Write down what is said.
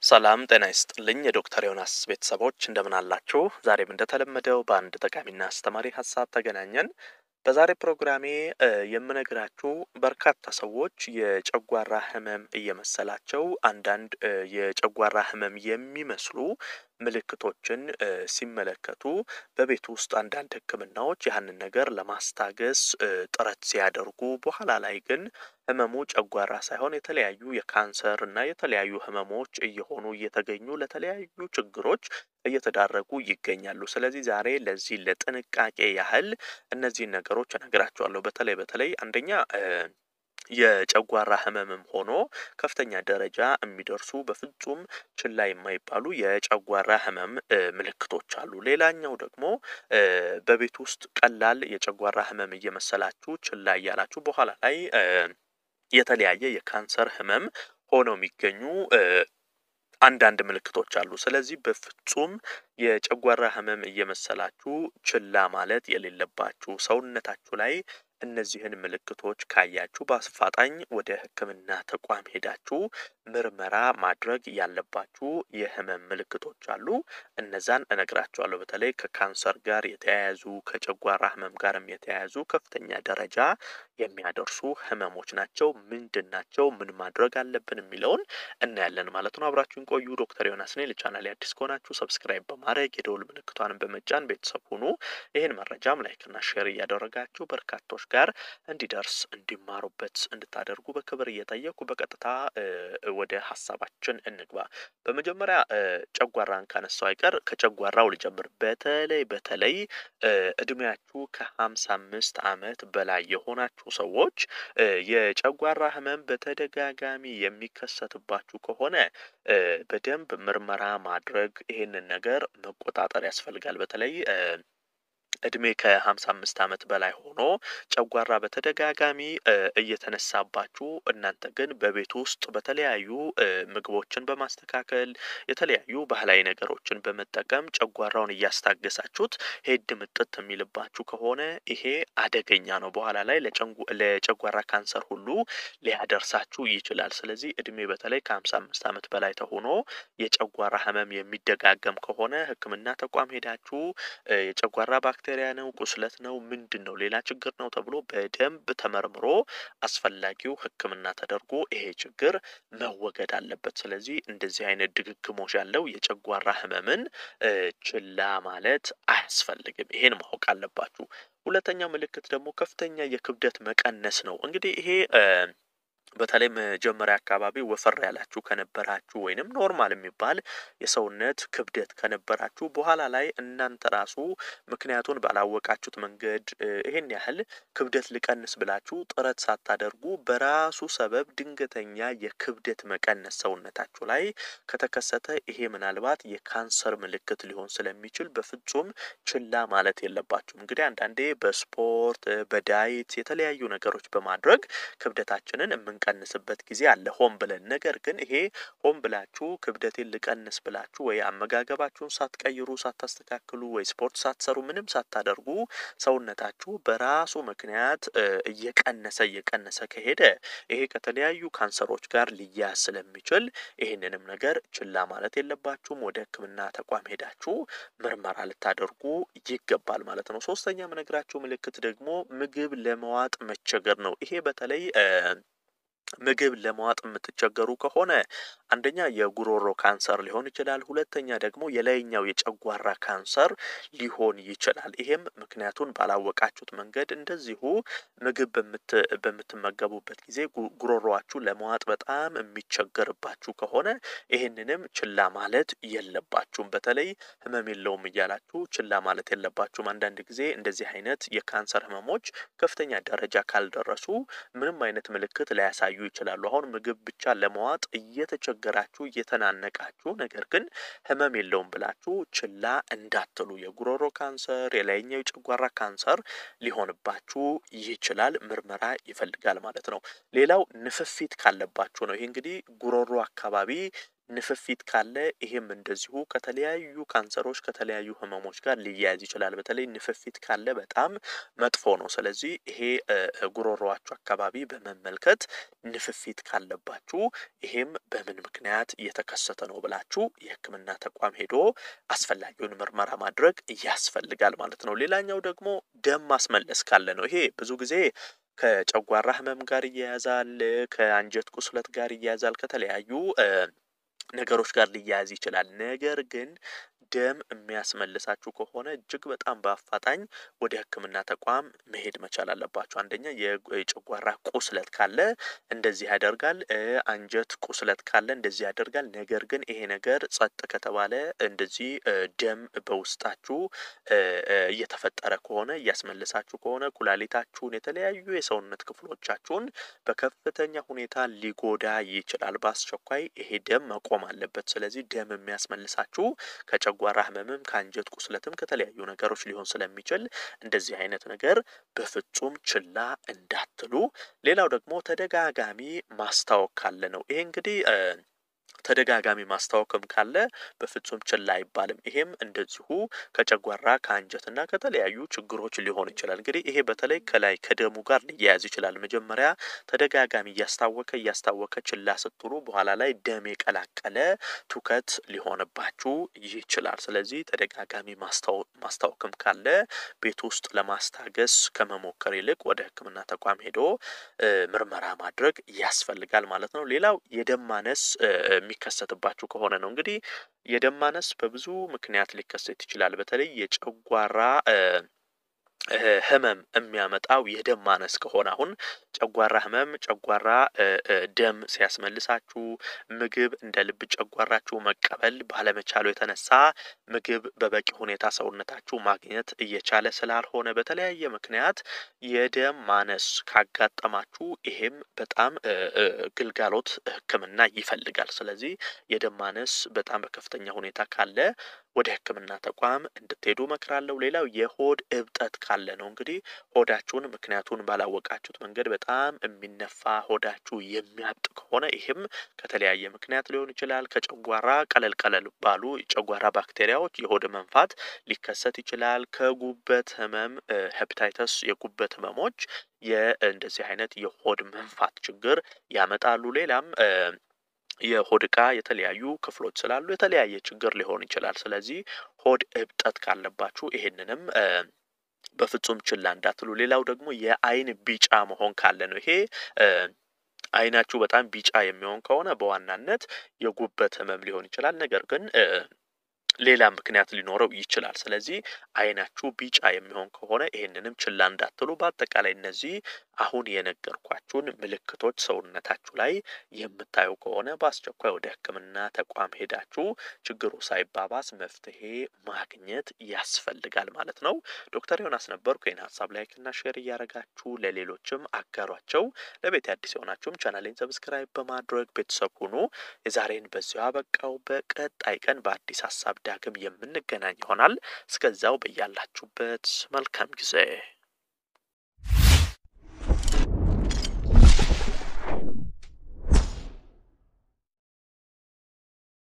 ሰላም ጤና ይስጥልኝ የዶክተር ዮናስ ቤተሰቦች እንደምን አላችሁ? ዛሬም እንደተለመደው በአንድ ጠቃሚና አስተማሪ ሀሳብ ተገናኘን። በዛሬ ፕሮግራሜ የምነግራችሁ በርካታ ሰዎች የጨጓራ ህመም እየመሰላቸው አንዳንድ የጨጓራ ህመም የሚመስሉ ምልክቶችን ሲመለከቱ በቤት ውስጥ አንዳንድ ህክምናዎች ያንን ነገር ለማስታገስ ጥረት ሲያደርጉ በኋላ ላይ ግን ህመሙ ጨጓራ ሳይሆን የተለያዩ የካንሰር እና የተለያዩ ህመሞች እየሆኑ እየተገኙ ለተለያዩ ችግሮች እየተዳረጉ ይገኛሉ። ስለዚህ ዛሬ ለዚህ ለጥንቃቄ ያህል እነዚህን ነገሮች እነግራችኋለሁ። በተለይ በተለይ አንደኛ የጨጓራ ህመምም ሆኖ ከፍተኛ ደረጃ የሚደርሱ በፍጹም ችላ የማይባሉ የጨጓራ ህመም ምልክቶች አሉ። ሌላኛው ደግሞ በቤት ውስጥ ቀላል የጨጓራ ህመም እየመሰላችሁ ችላ እያላችሁ በኋላ ላይ የተለያየ የካንሰር ህመም ሆነው የሚገኙ አንዳንድ ምልክቶች አሉ። ስለዚህ በፍጹም የጨጓራ ህመም እየመሰላችሁ ችላ ማለት የሌለባችሁ ሰውነታችሁ ላይ እነዚህን ምልክቶች ካያችሁ በአስፋጣኝ ወደ ህክምና ተቋም ሄዳችሁ ምርመራ ማድረግ ያለባችሁ የህመም ምልክቶች አሉ። እነዛን እነግራችኋለሁ። በተለይ ከካንሰር ጋር የተያያዙ ከጨጓራ ህመም ጋርም የተያያዙ ከፍተኛ ደረጃ የሚያደርሱ ህመሞች ናቸው። ምንድን ናቸው? ምን ማድረግ አለብን የሚለውን እናያለን ማለት ነው። አብራችሁን ቆዩ። ዶክተር ዮናስ ነኝ። ለቻናሌ አዲስ ከሆናችሁ ሰብስክራይብ በማድረግ የደውል ምልክቷንም በመጫን ቤተሰብ ሁኑ። ይህን መረጃም ላይክና ሼር እያደረጋችሁ በርካቶች ጋር እንዲደርስ እንዲማሩበት እንድታደርጉ በክብር እየጠየኩ በቀጥታ ወደ ሀሳባችን እንግባ። በመጀመሪያ ጨጓራን ካነሳው አይቀር ከጨጓራው ልጀምር። በተለይ በተለይ እድሜያችሁ ከሀምሳ አምስት አመት በላይ የሆናችሁ ሰዎች የጨጓራ ህመም በተደጋጋሚ የሚከሰትባችሁ ከሆነ በደንብ ምርመራ ማድረግ ይሄንን ነገር መቆጣጠር ያስፈልጋል። በተለይ እድሜ ከሀምሳ አምስት አመት በላይ ሆኖ ጨጓራ በተደጋጋሚ እየተነሳባችሁ እናንተ ግን በቤት ውስጥ በተለያዩ ምግቦችን በማስተካከል የተለያዩ ባህላዊ ነገሮችን በመጠቀም ጨጓራውን እያስታገሳችሁት ሄድ ምጥት የሚልባችሁ ከሆነ ይሄ አደገኛ ነው። በኋላ ላይ ለጨጓራ ካንሰር ሁሉ ሊያደርሳችሁ ይችላል። ስለዚህ እድሜ በተለይ ከሀምሳ አምስት አመት በላይ ተሆኖ የጨጓራ ህመም የሚደጋገም ከሆነ ሕክምና ተቋም ሄዳችሁ የጨጓራ ባክቴሪያ ነው፣ ቁስለት ነው፣ ምንድን ነው፣ ሌላ ችግር ነው ተብሎ በደንብ ተመርምሮ አስፈላጊው ሕክምና ተደርጎ ይሄ ችግር መወገድ አለበት። ስለዚህ እንደዚህ አይነት ድግግሞሽ ያለው የጨጓራ ህመምን ችላ ማለት አያስፈልግም። ይሄን ማወቅ አለባችሁ። ሁለተኛው ምልክት ደግሞ ከፍተኛ የክብደት መቀነስ ነው። እንግዲህ ይሄ በተለይ መጀመሪያ አካባቢ ወፈር ያላችሁ ከነበራችሁ ወይንም ኖርማል የሚባል የሰውነት ክብደት ከነበራችሁ በኋላ ላይ እናንተ ራሱ ምክንያቱን ባላወቃችሁት መንገድ ይሄን ያህል ክብደት ልቀንስ ብላችሁ ጥረት ሳታደርጉ በራሱ ሰበብ ድንገተኛ የክብደት መቀነስ ሰውነታችሁ ላይ ከተከሰተ ይሄ ምናልባት የካንሰር ምልክት ሊሆን ስለሚችል በፍጹም ችላ ማለት የለባችሁም። እንግዲህ አንዳንዴ በስፖርት በዳይት የተለያዩ ነገሮች በማድረግ ክብደታችንን የምንቀንስበት ጊዜ አለ ሆን ብለን። ነገር ግን ይሄ ሆን ብላችሁ ክብደቴን ልቀንስ ብላችሁ ወይ አመጋገባችሁን ሳትቀይሩ ሳታስተካክሉ፣ ወይ ስፖርት ሳትሰሩ፣ ምንም ሳታደርጉ ሰውነታችሁ በራሱ ምክንያት እየቀነሰ እየቀነሰ ከሄደ ይሄ ከተለያዩ ካንሰሮች ጋር ሊያያዝ ስለሚችል ይህንንም ነገር ችላ ማለት የለባችሁም። ወደ ሕክምና ተቋም ሄዳችሁ ምርመራ ልታደርጉ ይገባል ማለት ነው። ሶስተኛ የምነግራችሁ ምልክት ደግሞ ምግብ ለመዋጥ መቸገር ነው። ይሄ በተለይ ምግብ ለመዋጥ የምትቸገሩ ከሆነ አንደኛ የጉሮሮ ካንሰር ሊሆን ይችላል። ሁለተኛ ደግሞ የላይኛው የጨጓራ ካንሰር ሊሆን ይችላል። ይሄም ምክንያቱን ባላወቃችሁት መንገድ እንደዚሁ ምግብ በምትመገቡበት ጊዜ ጉሮሮዋችሁ ለመዋጥ በጣም የሚቸገርባችሁ ከሆነ ይሄንንም ችላ ማለት የለባችሁም። በተለይ ህመም የለውም እያላችሁ ችላ ማለት የለባችሁም። አንዳንድ ጊዜ እንደዚህ አይነት የካንሰር ህመሞች ከፍተኛ ደረጃ ካልደረሱ ምንም አይነት ምልክት ላያሳዩ ይችላሉ። አሁን ምግብ ብቻ ለመዋጥ እየተቸገራችሁ እየተናነቃችሁ፣ ነገር ግን ህመም የለውም ብላችሁ ችላ እንዳትሉ። የጉሮሮ ካንሰር፣ የላይኛው የጨጓራ ካንሰር ሊሆንባችሁ ይችላል። ምርመራ ይፈልጋል ማለት ነው። ሌላው ንፍፊት ካለባችሁ ነው። ይሄ እንግዲህ ጉሮሮ አካባቢ ንፍፊት ካለ ይሄም እንደዚሁ ከተለያዩ ካንሰሮች ከተለያዩ ህመሞች ጋር ሊያያዝ ይችላል። በተለይ ንፍፊት ካለ በጣም መጥፎ ነው። ስለዚህ ይሄ ጉሮሮዋችሁ አካባቢ በመመልከት ንፍፊት ካለባችሁ ይሄም በምን ምክንያት እየተከሰተ ነው ብላችሁ የሕክምና ተቋም ሄዶ አስፈላጊውን ምርመራ ማድረግ ያስፈልጋል ማለት ነው። ሌላኛው ደግሞ ደም ማስመለስ ካለ ነው። ይሄ ብዙ ጊዜ ከጨጓራ ህመም ጋር ይያያዛል፣ ከአንጀት ቁስለት ጋር ይያያዛል፣ ከተለያዩ ነገሮች ጋር ሊያያዝ ይችላል። ነገር ግን ደም የሚያስመልሳችሁ ከሆነ እጅግ በጣም በአፋጣኝ ወደ ህክምና ተቋም መሄድ መቻል አለባችሁ። አንደኛ የጨጓራ ቁስለት ካለ እንደዚህ ያደርጋል። አንጀት ቁስለት ካለ እንደዚህ ያደርጋል። ነገር ግን ይሄ ነገር ጸጥ ከተባለ እንደዚህ ደም በውስጣችሁ እየተፈጠረ ከሆነ እያስመልሳችሁ ከሆነ ኩላሊታችሁን፣ የተለያዩ የሰውነት ክፍሎቻችሁን በከፍተኛ ሁኔታ ሊጎዳ ይችላል። በአስቸኳይ ይሄ ደም መቆም አለበት። ስለዚህ ደም የሚያስመልሳችሁ ከጨጓራ ህመምም ከአንጀት ቁስለትም ከተለያዩ ነገሮች ሊሆን ስለሚችል እንደዚህ አይነት ነገር በፍጹም ችላ እንዳትሉ። ሌላው ደግሞ ተደጋጋሚ ማስታወክ ካለ ነው። ይሄ እንግዲህ ተደጋጋሚ ማስታወክም ካለ በፍጹም ችላ አይባልም። ይሄም እንደዚሁ ከጨጓራ ከአንጀትና ከተለያዩ ችግሮች ሊሆን ይችላል። እንግዲህ ይሄ በተለይ ከላይ ከደሙ ጋር ሊያያዝ ይችላል። መጀመሪያ ተደጋጋሚ እያስታወከ እያስታወከ ችላ ስትሉ በኋላ ላይ ደም የቀላቀለ ትውከት ሊሆንባችሁ ይችላል። ስለዚህ ተደጋጋሚ ማስታወክም ካለ ቤት ውስጥ ለማስታገስ ከመሞከር ይልቅ ወደ ሕክምና ተቋም ሄዶ ምርመራ ማድረግ ያስፈልጋል ማለት ነው። ሌላው የደም ማነስ የሚከሰትባችሁ ከሆነ ነው። እንግዲህ የደም ማነስ በብዙ ምክንያት ሊከሰት ይችላል። በተለይ የጨጓራ ህመም የሚያመጣው የደም ማነስ ከሆነ አሁን ጨጓራ ህመም ጨጓራ ደም ሲያስመልሳችሁ ምግብ እንደ ልብ ጨጓራችሁ መቀበል ባለመቻሉ የተነሳ ምግብ በበቂ ሁኔታ ሰውነታችሁ ማግኘት እየቻለ ስላልሆነ በተለያየ ምክንያት የደም ማነስ ካጋጠማችሁ ይሄም በጣም ግልጋሎት ሕክምና ይፈልጋል። ስለዚህ የደም ማነስ በጣም በከፍተኛ ሁኔታ ካለ ወደ ሕክምና ተቋም እንድትሄዱ እመክራለሁ። ሌላው የሆድ እብጠት ካለ ነው። እንግዲህ ሆዳችሁን ምክንያቱን ባላወቃችሁት መንገድ በጣም የሚነፋ ሆዳችሁ የሚያብጥ ከሆነ ይህም ከተለያየ ምክንያት ሊሆን ይችላል። ከጨጓራ ቀለል ቀለል ባሉ የጨጓራ ባክቴሪያዎች የሆድ መንፋት ሊከሰት ይችላል። ከጉበት ህመም ሄፕታይተስ የጉበት ህመሞች የእንደዚህ አይነት የሆድ መንፋት ችግር ያመጣሉ። ሌላም የሆድ ዕቃ የተለያዩ ክፍሎች ስላሉ የተለያየ ችግር ሊሆን ይችላል። ስለዚህ ሆድ እብጠት ካለባችሁ ይሄንንም በፍጹም ችላ እንዳትሉ። ሌላው ደግሞ የአይን ቢጫ መሆን ካለ ነው። ይሄ አይናችሁ በጣም ቢጫ የሚሆን ከሆነ በዋናነት የጉበት ህመም ሊሆን ይችላል። ነገር ግን ሌላ ምክንያት ሊኖረው ይችላል። ስለዚህ አይናችሁ ቢጫ የሚሆን ከሆነ ይህንንም ችላ እንዳትሉ። በአጠቃላይ እነዚህ አሁን የነገርኳችሁን ምልክቶች ሰውነታችሁ ላይ የምታዩ ከሆነ በአስቸኳይ ወደ ሕክምና ተቋም ሄዳችሁ ችግሩ ሳይባባስ መፍትሄ ማግኘት ያስፈልጋል ማለት ነው። ዶክተር ዮናስ ነበርኩ። ይህን ሀሳብ ላይክና ሼር እያደረጋችሁ ለሌሎችም አጋሯቸው። ለቤት አዲስ የሆናችሁም ቻናሌን ሰብስክራይብ በማድረግ ቤተሰብ ሁኑ። የዛሬን በዚሁ አበቃው። በቀጣይ ቀን በአዲስ ሀሳብ ዳግም የምንገናኝ ይሆናል። እስከዛው በያላችሁበት መልካም ጊዜ